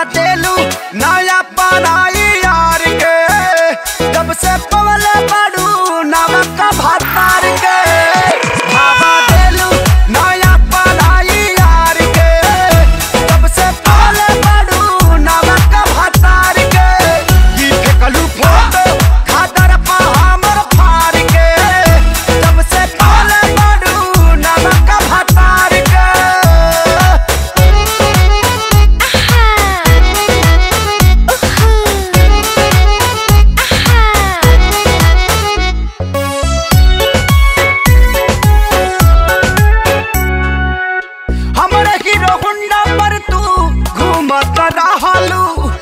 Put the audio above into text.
देलू नया पराई यार के जब से पवल बड़ू नमक भातार के भावा देलू नया पराई यार के जब से पवल बड़ू नमक भातार के ई फेकलू फोटो खादर पा हमर फार के जब से पवल बड़ू नमक भातार के हमरे हीरो हुंडा पर तू घूमत रहलू